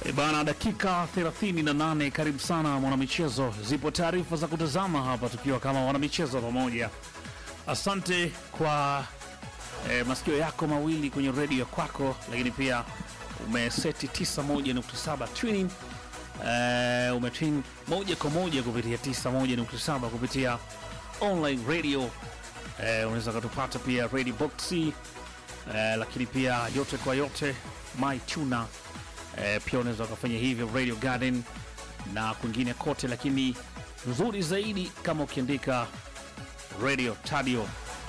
E bana, dakika 38. Karibu sana mwanamichezo, zipo taarifa za kutazama hapa tukiwa kama wanamichezo pamoja. Asante kwa e, masikio yako mawili kwenye redio ya kwako, lakini pia umeseti 91.7 tuning e, umetwin moja kwa moja kupitia 91.7 kupitia online radio e, unaweza ukatupata pia radio boxi e, lakini pia yote kwa yote my tuna e, pia unaweza ukafanya hivyo Radio Garden na kwingine kote, lakini nzuri zaidi kama ukiandika radio tadio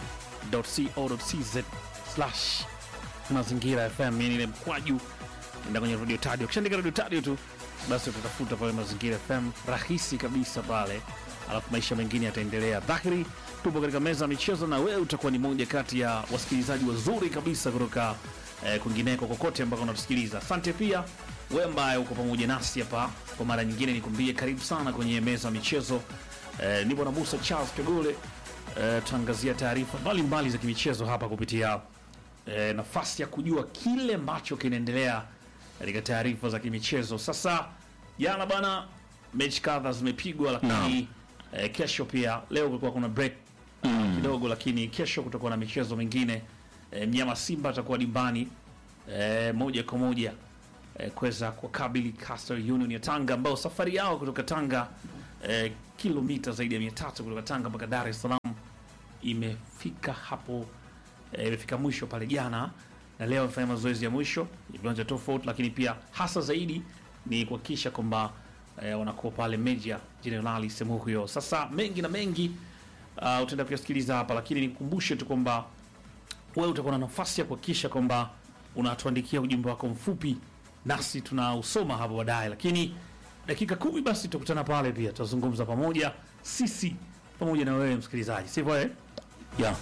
co.cz slash mazingira FM, yani ile mkwaju enda kwenye radio tadio. Ukishaandika radio tadio tu basi utatafuta pale mazingira FM, rahisi kabisa pale, alafu maisha mengine yataendelea. Dhahiri tupo katika meza ya michezo, na wewe utakuwa ni moja kati ya wasikilizaji wazuri kabisa kutoka eh, kwingineko kokote ambako unatusikiliza. Asante pia wewe ambaye uko pamoja nasi hapa kwa mara nyingine, nikwambie karibu sana kwenye meza ya michezo. Eh, nipo na Musa Charles Kagole. Eh, tutaangazia taarifa mbalimbali za kimichezo hapa kupitia eh, nafasi ya kujua kile ambacho kinaendelea katika taarifa za kimichezo. Sasa jana bana, mechi kadha zimepigwa, lakini eh, kesho pia, leo kulikuwa kuna break kidogo, lakini kesho kutakuwa na michezo mingine. Eh, mnyama Simba atakuwa dimbani eh, moja kwa moja eh, kuweza kuwakabili Coastal Union ya Tanga ambao safari yao kutoka Tanga eh, kilomita zaidi ya mia tatu kutoka Tanga mpaka Dar es Salaam imefika hapo eh, imefika mwisho pale jana na leo amefanya mazoezi ya mwisho ya viwanja tofauti, lakini pia hasa zaidi ni kuhakikisha kwamba eh, wanakuwa pale Meja Jenerali sehemu hiyo. Sasa mengi na mengi uh, utaenda kuyasikiliza hapa, lakini nikukumbushe tu kwamba wewe utakuwa na nafasi ya kuhakikisha kwamba unatuandikia ujumbe wako mfupi nasi tunausoma hapo baadaye, lakini dakika kumi basi tutakutana pale, pia tutazungumza pamoja sisi pamoja na wewe msikilizaji, sivyo eh? Yeah.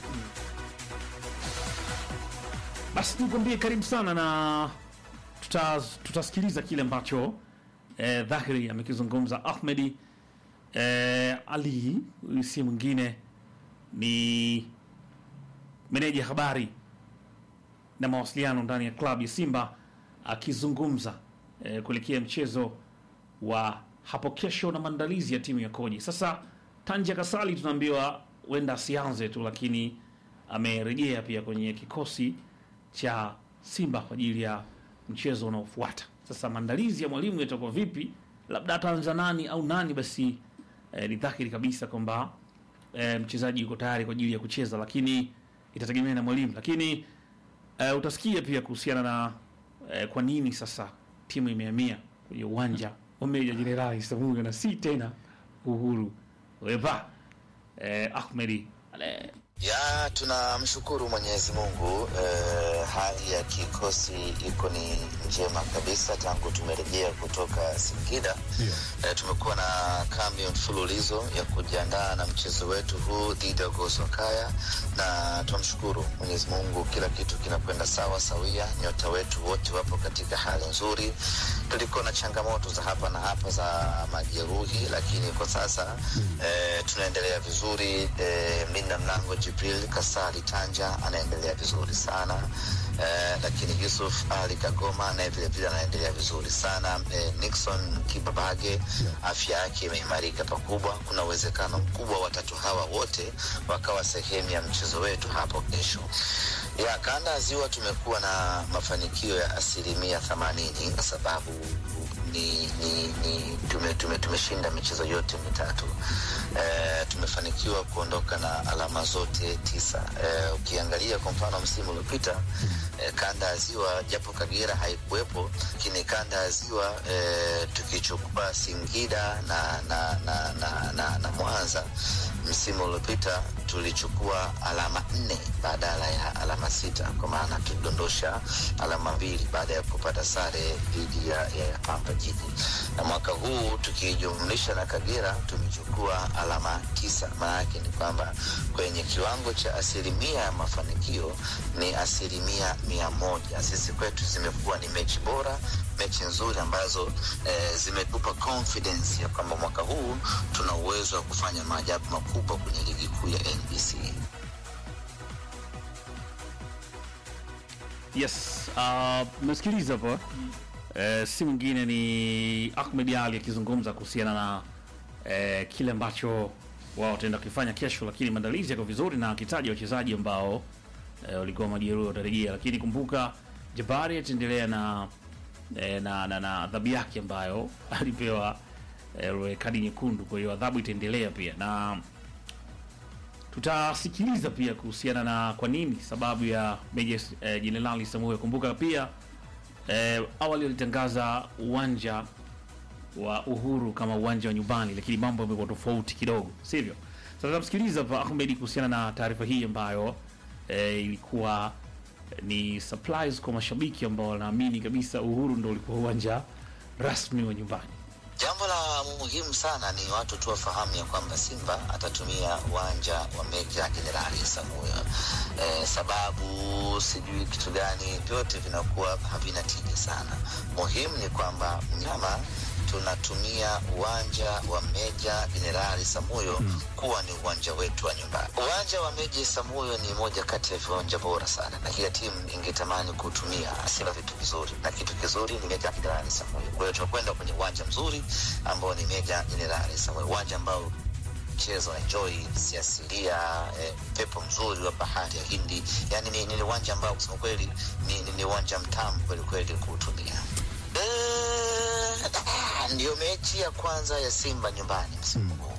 Basi nikwambie karibu sana na tuta, tutasikiliza kile ambacho eh, Dhahiri amekizungumza Ahmedi eh, Ali. Huyu si mwingine ni meneja habari na mawasiliano ndani ya klabu ya Simba akizungumza eh, kuelekea mchezo wa hapo kesho na maandalizi ya timu ya Koji. Sasa Tanja Kasali tunaambiwa huenda asianze tu, lakini amerejea pia kwenye kikosi cha Simba kwa ajili ya mchezo unaofuata. Sasa maandalizi ya mwalimu yatakuwa vipi, labda ataanza nani au nani, basi eh, ni dhahiri kabisa kwamba eh, mchezaji yuko tayari kwa ajili ya kucheza, lakini itategemea na mwalimu. Lakini eh, utasikia pia kuhusiana na eh, kwa nini sasa timu imehamia kwenye uwanja wa Meja Jenerali Samuel na si tena Uhuru Weva eh, Ahmedi ale Ya, tunamshukuru Mwenyezi Mungu eh, hali ya kikosi iko ni njema kabisa tangu tumerejea kutoka Singida. Eh, tumekuwa na kambi mfululizo ya kujiandaa na mchezo wetu huu dhidi ya Gosokaya, na tunamshukuru Mwenyezi Mungu, kila kitu kinakwenda sawa sawia. Nyota wetu wote wapo katika hali nzuri. Tulikuwa na changamoto za hapa na hapa za majeruhi, lakini kwa sasa eh, tunaendelea vizuri. Eh, mlinda mlango Jibril Kasali Tanja anaendelea vizuri sana eh, lakini Yusuf Ali Kagoma naye vile vile anaendelea vizuri sana eh, Nixon Kibabage afya yake imeimarika pakubwa. Kuna uwezekano mkubwa watatu hawa wote wakawa sehemu ya mchezo wetu hapo kesho. Ya kanda ya ziwa tumekuwa na mafanikio ya asilimia themanini kwa sababu ni, ni, ni tume, tume, tumeshinda michezo yote mitatu e, tumefanikiwa kuondoka na alama zote tisa. E, ukiangalia kwa mfano msimu uliopita e, kanda ya ziwa japo Kagera haikuwepo, lakini kanda ya ziwa e, tukichukua Singida na, na, na, na, na, na Mwanza msimu uliopita tulichukua alama nne badala ya alama sita, kwa maana tulidondosha alama mbili baada ya kupata sare dhidi ya, ya, ya Pamba Jiji, na mwaka huu tukijumlisha na Kagera tumechukua alama tisa. Maana yake ni kwamba kwenye kiwango cha asilimia ya mafanikio ni asilimia mia moja. Sisi kwetu zimekuwa ni mechi bora, mechi nzuri ambazo eh, zimetupa confidence ya kwamba mwaka huu tuna uwezo wa kufanya maajabu makubwa kwenye ligi kuu ya NBC. Yes, uh, mmesikiliza hapo eh, si mwingine ni Ahmed Ali akizungumza kuhusiana na eh, kile ambacho wao wataenda kufanya kesho, lakini maandalizi yako vizuri na akitaja wachezaji ambao eh, walikuwa majeruhi watarejea, lakini kumbuka Jabari ataendelea na eh, na na, na adhabu yake ambayo alipewa eh, kadi nyekundu. Kwa hiyo adhabu itaendelea pia na tutasikiliza pia kuhusiana na kwa nini sababu ya Meja eh, Jenerali Samuel. Kumbuka pia eh, awali walitangaza uwanja wa Uhuru kama uwanja wa nyumbani, lakini mambo yamekuwa tofauti kidogo, sivyo? Sasa tutamsikiliza hapa Ahmed kuhusiana na taarifa hii ambayo eh, ilikuwa ni surprise kwa mashabiki ambao wanaamini kabisa Uhuru ndo ulikuwa uwanja rasmi wa nyumbani. Jambo la muhimu sana ni watu tu wafahamu ya kwamba Simba atatumia uwanja wa Meja Jenerali Samuel. Eh, sababu sijui kitu gani, vyote vinakuwa havina tija sana. Muhimu ni kwamba mnyama tunatumia uwanja wa Meja Jenerali Samuyo kuwa ni uwanja wetu wa nyumbani. Uwanja wa Meja Samuyo ni moja kati ya viwanja bora sana, na kila timu ingetamani kuutumia. Sina vitu vizuri, na kitu kizuri ni Meja Jenerali Samuyo. Kwa hiyo tunakwenda kwenye uwanja mzuri ambao ni Meja Jenerali Samuyo, uwanja ambao mchezo enjoy siasilia eh, pepo mzuri wa bahari ya Hindi. Yani ni, ni uwanja ambao kusema kweli ni, ni, ni uwanja mtamu kweli kweli kuutumia. Eh, ndiyo mechi ya kwanza ya Simba nyumbani msimu huu.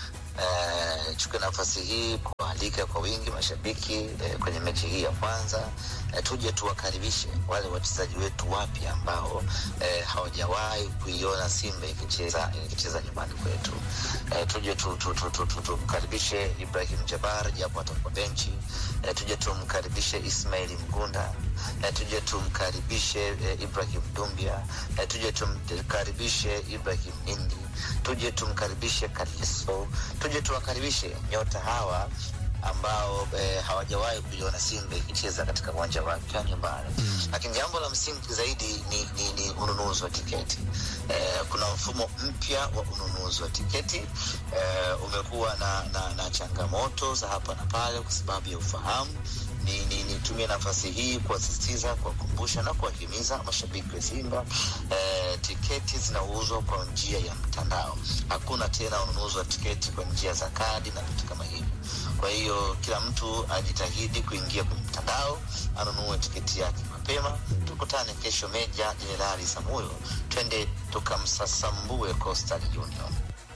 Eh, chukue nafasi hii kualika kwa wingi mashabiki eh, kwenye mechi hii ya kwanza eh, tuje tuwakaribishe wale wachezaji wetu wapya ambao eh, hawajawahi kuiona Simba ikicheza ikicheza nyumbani kwetu. Eh, tuje tu- tu- tu- tu- tu- tumkaribishe Ibrahim Jabar japo atakuwa benchi. Eh, tuje tumkaribishe Ismaili Mgunda. Eh, tuje tumkaribishe eh, Ibrahim Dumbia. Eh, tuje tumkaribishe Ibrahim Indi. Tuje tumkaribishe Kaliso. Tuje tuwakaribishe nyota hawa ambao eh, hawajawahi kuiona Simba ikicheza katika uwanja wake wa nyumbani. Lakini jambo la msingi zaidi ni, ni, ni ununuzi wa tiketi. Eh, kuna mfumo mpya wa ununuzi wa tiketi eh, umekuwa na, na, na changamoto za hapa na pale kwa sababu ya ufahamu ni ni- nitumie nafasi hii kuwasisitiza, kuwakumbusha na kuwahimiza mashabiki wa Simba eh, tiketi zinauzwa kwa njia ya mtandao. Hakuna tena ununuzi wa tiketi kwa njia za kadi na vitu kama hivyo. Kwa hiyo kila mtu ajitahidi kuingia kwenye mtandao, anunue tiketi yake mapema. Tukutane kesho Meja Jenerali Samuyo, twende tukamsasambue Coastal Union.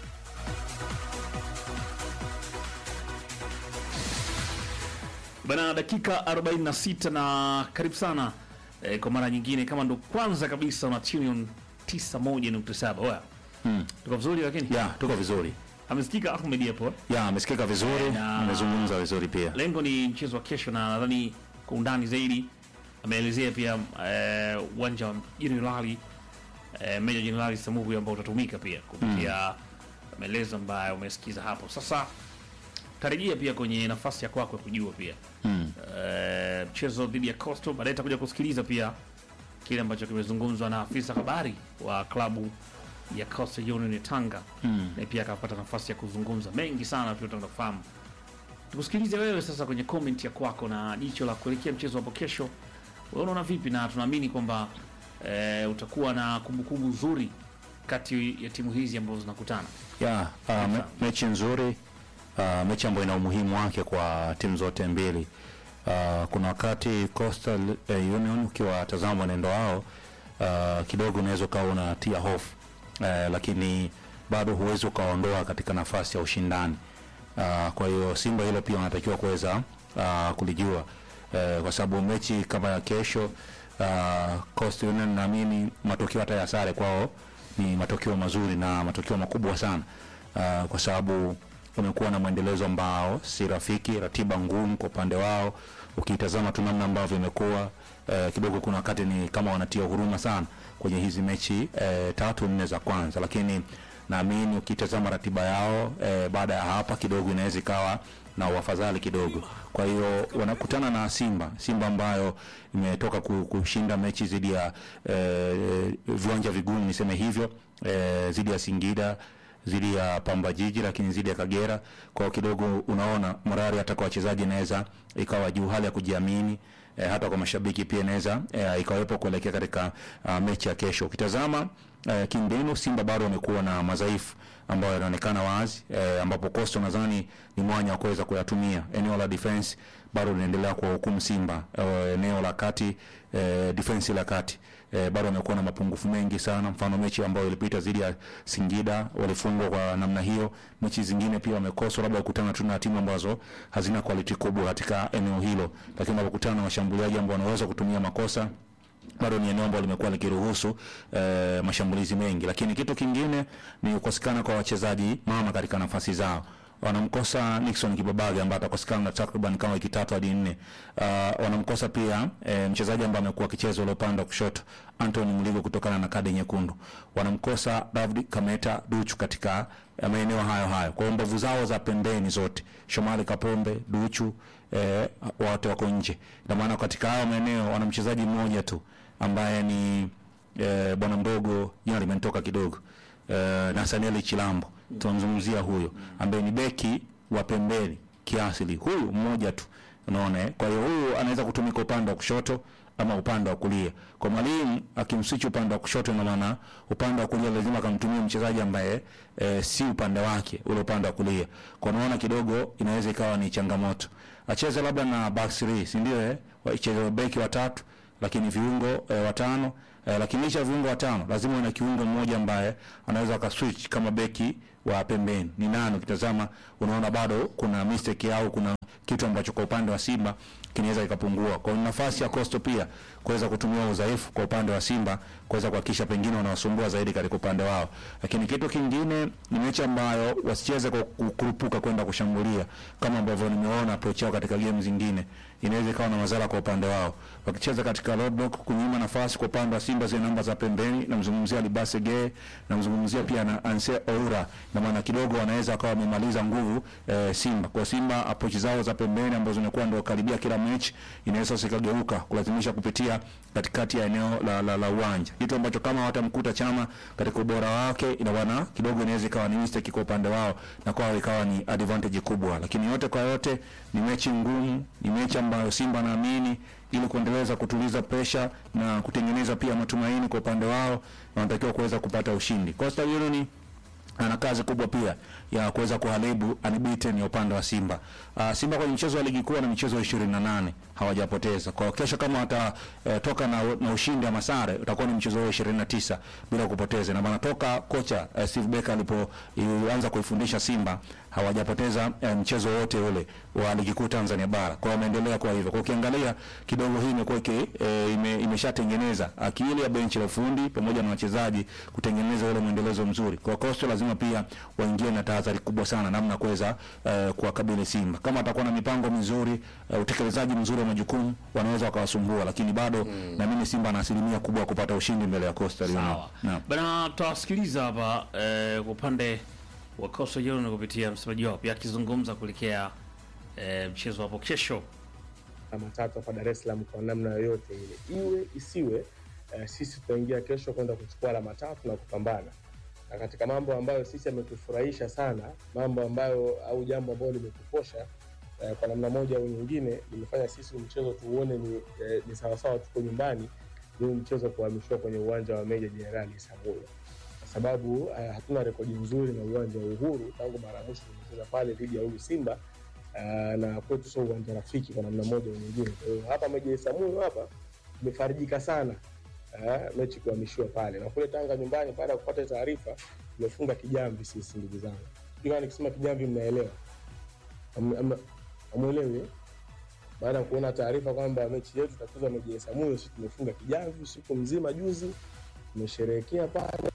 Bana, dakika 46 na karibu sana eh, kwa mara nyingine, kama ndo kwanza kabisa una tune on 91.7. Oya, Mm. tuko vizuri, lakini Ya, tuko vizuri. amesikika Ahmed hapo. eh? Ya, amesikika vizuri, Na- amezungumza vizuri pia. Lengo ni mchezo wa kesho, na nadhani kwa undani zaidi ameelezea pia eh, uwanja wa Jenerali eh, Meja Jenerali Samuhu ambao utatumika pia kupitia maelezo ambayo umesikiza hapo. Sasa tarejea pia kwenye nafasi ya kwako ya kujua pia Mm. eh, mchezo dhidi ya Coastal. Baadaye takuja kusikiliza pia kile ambacho kimezungumzwa na afisa habari wa klabu ya Coastal Union ya Tanga Mm. na pia akapata nafasi ya kuzungumza mengi sana tunataka kufahamu. Tukusikilize wewe sasa kwenye comment ya kwako na jicho la kuelekea mchezo hapo kesho. Wewe unaona vipi? Na tunaamini kwamba eh, utakuwa na kumbukumbu nzuri kati ya timu hizi ambazo zinakutana. Ya, uh, me, mechi nzuri, uh, mechi ambayo ina umuhimu wake kwa timu zote mbili. Uh, kuna wakati Coastal eh, Union ukiwatazama mwenendo wao uh, kidogo unaweza ukawa unatia hofu uh, lakini bado huwezi ukaondoa katika nafasi ya ushindani. Uh, kwa hiyo Simba hilo pia wanatakiwa kuweza uh, kulijua uh, kwa sababu mechi kama ya kesho uh, Coastal Union naamini matokeo hata ya sare kwao ni matokeo mazuri na matokeo makubwa sana uh, kwa sababu wamekuwa na mwendelezo ambao si rafiki, ratiba ngumu kwa upande wao. Ukitazama tu namna ambavyo imekuwa uh, kidogo, kuna wakati ni kama wanatia huruma sana kwenye hizi mechi uh, tatu nne za kwanza, lakini naamini ukitazama ratiba yao uh, baada ya hapa kidogo inaweza ikawa na wafadhali kidogo. Kwa hiyo wanakutana na Simba, Simba ambayo imetoka ku- kushinda mechi dhidi ya eh, viwanja vigumu niseme hivyo eh, dhidi ya Singida dhidi ya Pamba Jiji, lakini dhidi ya Kagera. Kwa hiyo kidogo unaona morali hata kwa wachezaji inaweza ikawa juu, hali ya kujiamini eh, hata kwa mashabiki pia inaweza eh, ikawepo kuelekea katika uh, mechi ya kesho. Ukitazama eh, kimbinu Simba bado wamekuwa na madhaifu ambayo yanaonekana wazi eh, ambapo Coastal nadhani ni mwanya wa kuweza kuyatumia. Eneo la defense bado linaendelea kwa hukumu Simba eh, eneo la kati eh, defense la kati eh, bado wamekuwa na mapungufu mengi sana. Mfano mechi ambayo ilipita dhidi ya Singida walifungwa kwa namna hiyo. Mechi zingine pia wamekosa, labda kukutana tu na timu ambazo hazina quality kubwa katika eneo hilo, lakini wanapokutana na washambuliaji ambao wanaweza kutumia makosa bado ni eneo ambalo limekuwa likiruhusu eh, mashambulizi mengi, lakini kitu kingine ni kukosekana kwa wachezaji mama katika nafasi zao. Wanamkosa Nixon Kibabage ambaye atakosekana na takriban kama wiki tatu hadi nne. Uh, wanamkosa pia eh, mchezaji ambaye amekuwa akicheza ule upande wa kushoto Anthony Mligo kutokana na kadi nyekundu. Wanamkosa David Kameta Duchu katika eh, maeneo hayo hayo. Kwa hiyo mbavu zao za pembeni zote, Shomari Kapombe, Duchu eh, wote wako nje. Ndio maana katika hayo maeneo wana mchezaji mmoja tu ambaye ni eh, bwana mdogo, jina limenitoka kidogo eh, Nathaniel Chilambo tunamzungumzia huyo ambaye ni beki wa pembeni kiasili, huyu mmoja tu, unaona. eh? Kwa hiyo huyu anaweza kutumika upande wa kushoto ama upande wa kulia. Kwa mwalimu akimswichi upande wa kushoto, ina maana upande wa kulia lazima akamtumia mchezaji ambaye e, si upande wake ule upande wa kulia. Kwa naona kidogo inaweza ikawa ni changamoto, acheze labda na back three, si ndio? Eh, wacheze beki watatu lakini viungo e, watano e, lakini licha ya viungo watano lazima una kiungo mmoja ambaye anaweza akaswitch kama beki wa pembeni. Ni nani? Ukitazama unaona bado kuna mistake au kuna kitu ambacho kwa upande wa Simba kinaweza kikapungua. Kwa hiyo nafasi ya Coastal pia kuweza kutumia udhaifu kwa upande wa Simba kuweza kuhakikisha pengine wanawasumbua zaidi katika upande wao. Lakini kitu kingine ni mechi ambayo wasicheze kwa kukurupuka kwenda kushambulia kama ambavyo nimeona approach yao katika game zingine inaweza ikawa na madhara kwa upande wao. Wakicheza katika road block kunyima nafasi kwa upande wa Simba zile namba za pembeni, namzungumzia Libase Gay, namzungumzia pia na Anse Oura, na maana kidogo wanaweza wakawa wamemaliza nguvu eh, Simba. Kwa Simba approach zao za pembeni ambazo zinakuwa ndio karibia kila mechi inaweza sikageuka kulazimisha kupitia katikati ya eneo la, la, la uwanja, kitu ambacho kama watamkuta Chama katika ubora wake, ina maana kidogo inaweza ikawa ni mistake kwa upande wao na kwao ikawa ni advantage kubwa, lakini yote kwa yote ni mechi ngumu, ni mechi ambayo Simba naamini ili kuendeleza kutuliza presha na kutengeneza pia matumaini kwa upande wao, wanatakiwa kuweza kupata ushindi. Coastal Union ana kazi kubwa pia ya kuweza kuharibu unbeaten ya upande wa Simba. Uh, Simba kwenye mchezo wa ligi kuu na michezo 28 hawajapoteza. Kwa kesho kama watatoka uh, na, na ushindi ama sare utakuwa ni mchezo wa 29 bila kupoteza. Na maana toka kocha uh, Steve Becker alipoanza kuifundisha Simba hawajapoteza uh, mchezo wote ule wa ligi kuu Tanzania bara. Kwa wameendelea kwa hivyo. Kwa ukiangalia kidogo hii imekuwa e, ime, imeshatengeneza akili ya benchi la fundi pamoja na wachezaji kutengeneza ule mwendelezo mzuri. Kwa Coastal lazima pia waingie na tahadhari kubwa sana namna kuweza uh, kuwakabili Simba. Kama atakuwa na mipango mizuri, uh, utekelezaji mzuri wa majukumu, wanaweza wakawasumbua, lakini bado mm. naamini Simba ana asilimia kubwa ya kupata ushindi mbele ya Coastal Union. Sawa. Naam. Bana tutawasikiliza hapa eh, kwa upande wa Coastal Union kupitia msemaji wao pia akizungumza kuelekea eh, mchezo hapo kesho. alama tatu hapa Dar es Salaam kwa namna yoyote ile, iwe isiwe. Uh, sisi tutaingia kesho kwenda kuchukua alama tatu na kupambana na katika mambo ambayo sisi yametufurahisha sana, mambo ambayo au jambo ambalo limetuposha uh, kwa namna moja au nyingine limefanya sisi mchezo tuuone ni, eh, ni sawasawa tuko nyumbani, ni huu mchezo kuhamishwa kwenye uwanja wa Meja Jenerali Isamuhyo kwa sababu uh, hatuna rekodi nzuri na uwanja wa Uhuru tangu mara ya mwisho tumecheza pale dhidi ya huyu Simba uh, na kwetu sio uwanja rafiki kwa namna moja au nyingine. Kwa hiyo hapa Meja Isamuhyo hapa tumefarijika sana uh, mechi kuhamishiwa pale, na kule Tanga nyumbani, baada ya kupata taarifa tumefunga kijamvi sisi, ndugu zangu. Sijui kama nikisema kijamvi mnaelewa, Am- am- hamuelewi eh? baada ya kuona taarifa kwamba mechi yetu itachezwa Meja Isamuhyo, sisi tumefunga kijamvi usiku mzima juzi, tumesherehekea pale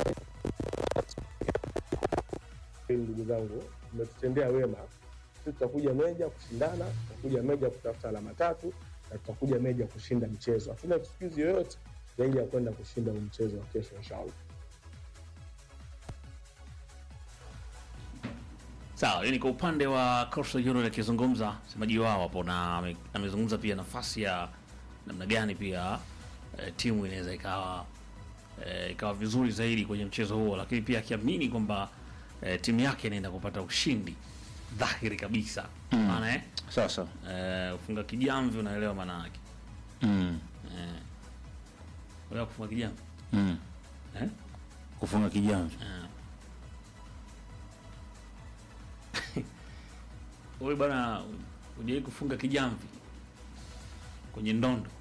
ndugu zangu, mmetutendea wema. Sisi tutakuja Meja kushindana, tutakuja Meja kutafuta alama tatu na tutakuja Meja kushinda mchezo. Hatuna excuse yoyote zaidi ya kwenda kushinda huu mchezo wa kesho inshallah. Sawa, yani kwa upande wa Coastal Union akizungumza msemaji wao hapo na ame- amezungumza pia nafasi ya namna gani pia eh, timu inaweza ikawa eh, ikawa vizuri zaidi kwenye mchezo huo, lakini pia akiamini kwamba eh, timu yake inaenda kupata ushindi dhahiri kabisa maana eh, Sasa eh, ufunga kijamvi, unaelewa maana yake mm. Unataka kufunga kijamvi Mm. eh? kufunga kijamvi Wewe bwana, hujawahi kufunga kijamvi kwenye ndondo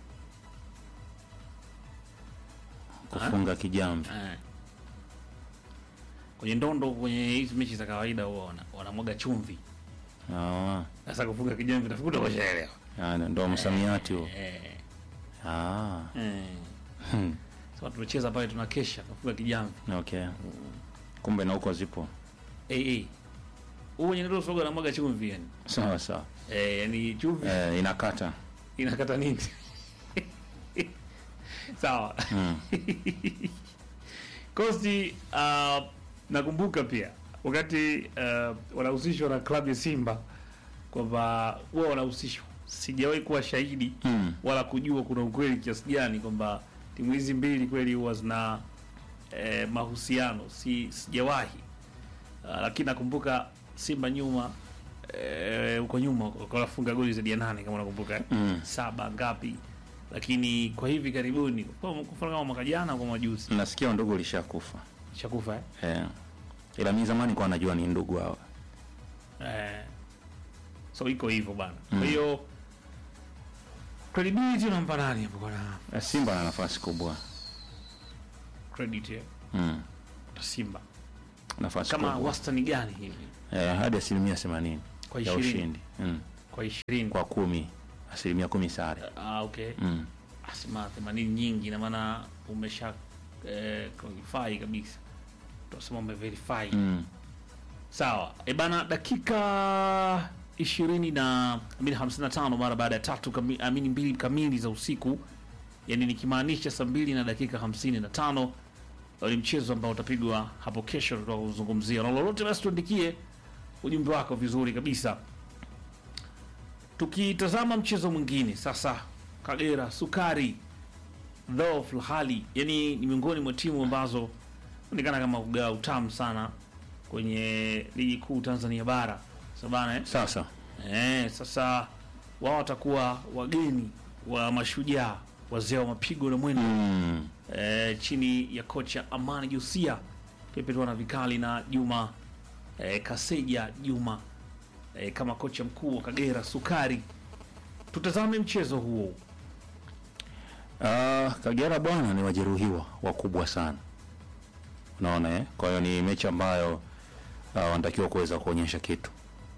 kufunga kijamvi eh? Kwenye ndondo, kwenye hizi mechi za kawaida huwa wana- wanamwaga chumvi. Ah, Sasa kufunga kijamvi nafikiri utashaelewa. ah, ndo msamiati huo Eh, ah. eh. hmm. Sasa tumecheza pale tunakesha tunafunga kijamvi. okay kumbe na huko zipo Eh eh. Huo wenye ndoto soga anamwaga chumvi yani. sawa sawa Eh, yani chumvi eh, inakata inakata nini? Sawa. mm. Kosti uh, nakumbuka pia wakati uh, wanahusishwa na klabu ya Simba kwamba huwa wanahusishwa, sijawahi kuwa shahidi Mm. wala kujua kuna ukweli kiasi gani kwamba timu hizi mbili kweli huwa zina eh, mahusiano, si sijawahi uh, lakini nakumbuka Simba nyuma eh, huko nyuma walikuwa wanafunga goli zaidi ya nane kama unakumbuka eh? Mm. saba ngapi, lakini kwa hivi karibuni, kwa kwa mfano kama mwaka jana kwa majuzi nasikia ndugu lishakufa shakufa eh? eh. ila mi zamani kwa najua ni ndugu hawa Eh, so iko hivyo bana. Mm. Kwa hiyo credibility unampa nani hapo bwana? Eh, simba na nafasi kubwa Credit eh, mm. kwa Simba nafasi kama kubwa wastani gani hivi eh, hadi asilimia themanini kwa ya ishirini ushindi mm. kwa ishirini kwa kumi asilimia kumi sare ah, okay mm. asema themanini nyingi, ina maana umesha eh, qualify kabisa, tunasema umeverify Mm. Sawa e bana, dakika ishirini na amini hamsini na tano mara baada ya tatu kami, amini mbili kamili za usiku, yani nikimaanisha saa mbili na dakika hamsini na tano ni mchezo ambao utapigwa hapo kesho, tutakaozungumzia na lolote, basi tuandikie ujumbe wako vizuri kabisa. Tukitazama mchezo mwingine sasa, Kagera Sukari dhoofu hali, yani ni miongoni mwa timu ambazo onekana kama kugawa utamu sana kwenye ligi kuu Tanzania bara sabana eh? sasa Eh, sasa wao watakuwa wageni wa mashujaa wazee wa mapigo na mwendo mm. eh, chini ya kocha Amani Josia pepetuana vikali na Juma eh, Kaseja Juma eh, kama kocha mkuu wa Kagera Sukari. Tutazame mchezo huo. Ah, Kagera bwana ni wajeruhiwa wakubwa sana, unaona eh? Kwa hiyo ni mechi ambayo ah, wanatakiwa kuweza kuonyesha kitu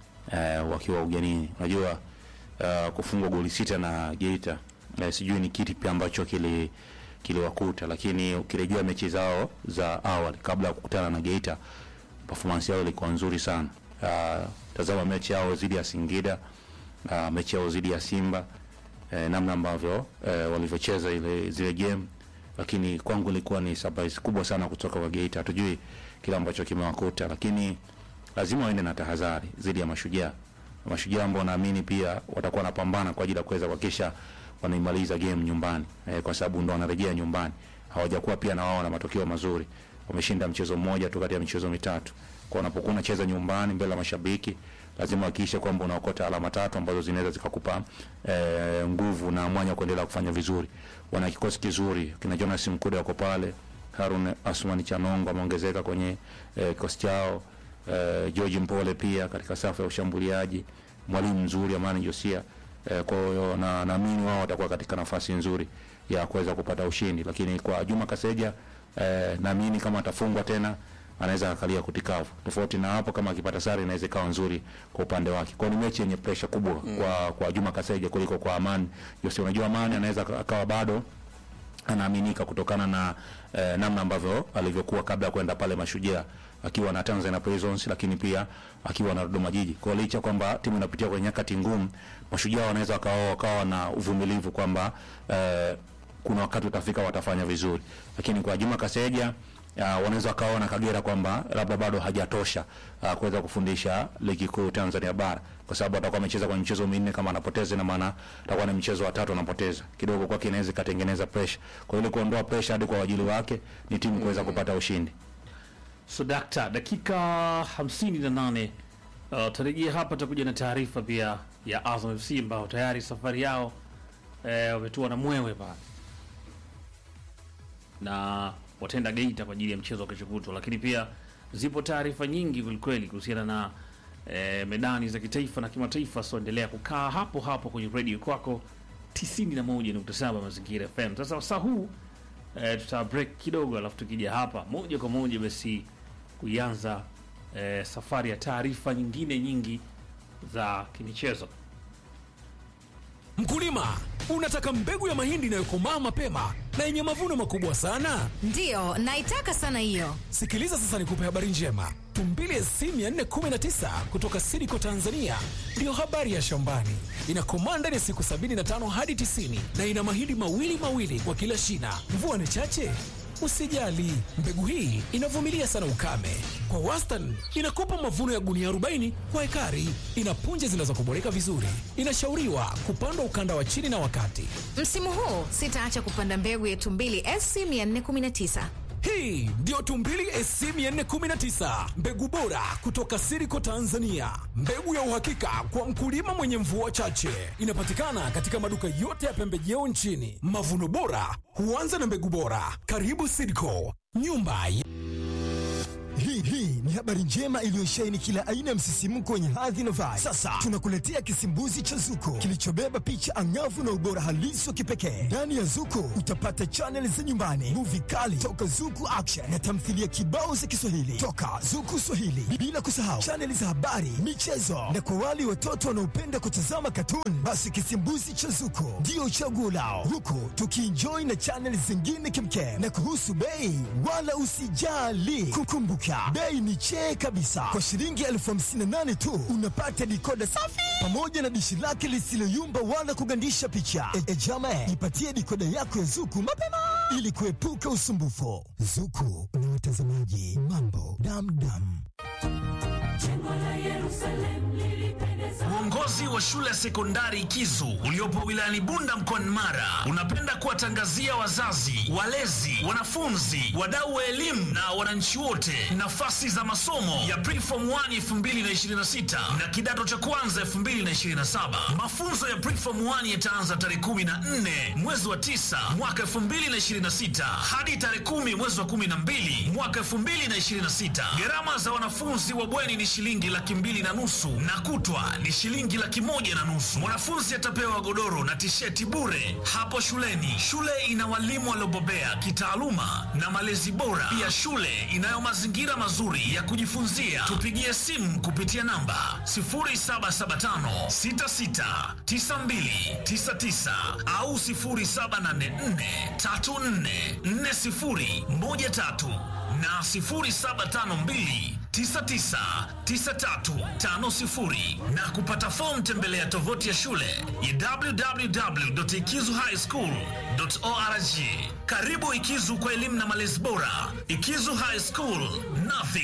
eh, wakiwa ugenini. Unajua ah, kufungwa goli sita na Geita eh, sijui ni kitu pia ambacho kili kiliwakuta, lakini ukirejea mechi zao za awali kabla ya kukutana na Geita, performance yao ilikuwa nzuri sana. Ah, tazama mechi yao dhidi ya Singida, ah, mechi yao dhidi ya Simba eh, namna ambavyo eh, walivyocheza ile zile game, lakini kwangu ilikuwa ni surprise kubwa sana kutoka kwa Geita. Hatujui kile ambacho kimewakuta, lakini lazima waende na tahadhari dhidi ya Mashujaa. Mashujaa ambao naamini pia watakuwa wanapambana kwa ajili ya kuweza kuhakikisha wanaimaliza game nyumbani eh, kwa sababu ndo wanarejea nyumbani. Hawajakuwa pia na wao na matokeo mazuri, wameshinda mchezo mmoja tu kati ya michezo mitatu. Kwa unapokuwa unacheza nyumbani mbele ya mashabiki, lazima uhakikishe kwamba unaokota alama tatu ambazo zinaweza zikakupa eh, nguvu na mwanya wa kuendelea kufanya vizuri. Wana kikosi kizuri, kina Jonas Mkude wako pale, Harun Asmani Chanongo ameongezeka kwenye eh, kikosi chao eh, George Mpole pia katika safu ya ushambuliaji, mwalimu mzuri Amani Josia. Eh, kwa hiyo na naamini wao watakuwa katika nafasi nzuri ya kuweza kupata ushindi, lakini kwa Juma Kaseja eh, naamini kama atafungwa tena anaweza akalia kutikavu. Tofauti na hapo, kama akipata sare inaweza ikawa nzuri kwa upande wake. Kwa hiyo ni mechi yenye pressure kubwa kwa kwa Juma Kaseja kuliko kwa Amani Josia. Unajua Amani anaweza akawa bado anaaminika kutokana na eh, namna ambavyo alivyokuwa kabla ya kwenda pale Mashujaa akiwa na Tanzania Prisons, lakini pia akiwa na Dodoma Jiji. Kwa hiyo licha kwamba timu inapitia kwenye nyakati ngumu, Mashujaa wanaweza wakawa wakawa na uvumilivu kwamba eh, kuna wakati utafika watafanya vizuri, lakini kwa Juma Kaseja uh, wanaweza wakaona Kagera kwamba labda bado hajatosha uh, kuweza kufundisha ligi kuu Tanzania bara, kwa sababu atakuwa amecheza kwenye michezo minne, kama anapoteza ina maana atakuwa na mchezo wa tatu anapoteza, kidogo kwake inaweza ikatengeneza pressure. Kwa hiyo ili kuondoa pressure hadi kwa wajili wake ni timu kuweza kupata ushindi. So dakta, dakika hamsini na nane uh, tarejia hapa, takuja na taarifa pia ya Azam FC ambao tayari safari yao eh, wametua na mwewe pale na wataenda Geita kwa ajili ya mchezo wa kesho kutwa, lakini pia zipo taarifa nyingi kwelikweli kuhusiana na eh, medani za kitaifa na kimataifa. So endelea kukaa hapo hapo kwenye redio kwako 91.7 Mazingira FM. Sasa wasaa huu eh, tuta break kidogo, alafu tukija hapa moja kwa moja basi kuianza eh, safari ya taarifa nyingine nyingi za kimichezo. Mkulima, unataka mbegu ya mahindi inayokomaa mapema na yenye mavuno makubwa sana? Ndiyo, naitaka sana hiyo. Sikiliza sasa nikupe habari njema. Tumbili SC 419 kutoka Sidiko Tanzania ndiyo habari ya shambani. Inakomaa ndani ya siku 75 hadi 90 na ina mahindi mawili mawili kwa kila shina. Mvua ni chache? Usijali, mbegu hii inavumilia sana ukame. Kwa wastani inakupa mavuno ya gunia 40 kwa ekari. Ina punje zinazokuboreka vizuri. Inashauriwa kupandwa ukanda wa chini na wakati. Msimu huu sitaacha kupanda mbegu ya Tumbili SC 419. Hii ndiyo Tumbili SC 419, mbegu bora kutoka Siriko Tanzania, mbegu ya uhakika kwa mkulima mwenye mvua chache. Inapatikana katika maduka yote ya pembejeo nchini. Mavuno bora huanza na mbegu bora. Karibu Siriko, nyumba ya Hii hii ni habari njema iliyosheheni kila aina ya msisimko wenye hadhi na vibe. Sasa tunakuletea kisimbuzi cha Zuko kilichobeba picha angavu na ubora halisi wa kipekee. Ndani ya Zuko utapata chaneli za nyumbani, muvi kali toka Zuku Action na tamthilia kibao za Kiswahili toka Zuku Swahili, bila kusahau chaneli za habari, michezo na kwa wale watoto wanaopenda kutazama katuni, basi kisimbuzi cha Zuko ndio chaguo lao, huku tukienjoy na chaneli zingine kimkem. Na kuhusu bei, wala usijali, kukumbuka bei ni chee kabisa. Kwa shilingi elfu hamsini na nane tu unapata dikoda safi pamoja na dishi lake lisiloyumba wala kugandisha picha. E, e jama, ipatie dikoda yako ya Zuku mapema ili kuepuka usumbufu. Zuku na watazamaji, mambo damdam. Uongozi wa shule ya sekondari Kizu uliopo wilayani Bunda mkoani Mara unapenda kuwatangazia wazazi, walezi, wanafunzi, wadau wa elimu na wananchi wote nafasi za masomo ya Preform 1 2026 na kidato cha kwanza 2027. Mafunzo ya Preform 1 yataanza tarehe 14 mwezi wa 9 mwaka 2026 hadi tarehe 10 mwezi wa 12 mwaka 2026. Gharama za wanafunzi wa bweni ni shilingi laki mbili na nusu na kutwa ni shilingi laki moja na nusu. Mwanafunzi atapewa godoro na tisheti bure hapo shuleni. Shule ina walimu waliobobea kitaaluma na malezi bora. Pia shule inayo mazingira mazuri ya kujifunzia. Tupigie simu kupitia namba 0775669299 au 0784344013 na 0752 999350 na kupata fomu tembelea tovuti ya shule ya www.ikizuhighschool.org. Karibu Ikizu kwa elimu na malezi bora. Ikizu High School, nothing